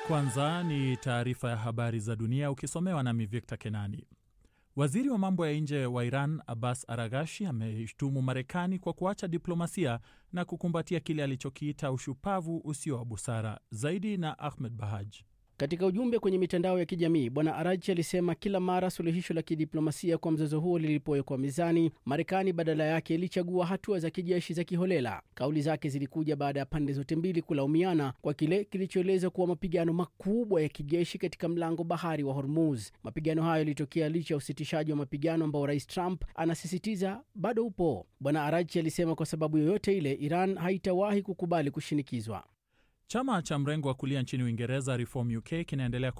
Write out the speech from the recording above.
Kwanza ni taarifa ya habari za dunia ukisomewa nami Victor Kenani. Waziri wa mambo ya nje wa Iran Abbas Aragashi ameishtumu Marekani kwa kuacha diplomasia na kukumbatia kile alichokiita ushupavu usio wa busara. Zaidi na Ahmed Bahaj. Katika ujumbe kwenye mitandao ya kijamii Bwana Arachi alisema kila mara suluhisho la kidiplomasia kwa mzozo huo lilipowekwa mezani, Marekani badala yake ilichagua hatua za kijeshi za kiholela. Kauli zake zilikuja baada ya pande zote mbili kulaumiana kwa kile kilichoeleza kuwa mapigano makubwa ya kijeshi katika mlango bahari wa Hormuz. Mapigano hayo yalitokea licha ya usitishaji wa mapigano ambao Rais Trump anasisitiza bado upo. Bwana Arachi alisema kwa sababu yoyote ile, Iran haitawahi kukubali kushinikizwa. Chama cha mrengo wa kulia nchini Uingereza Reform UK kinaendelea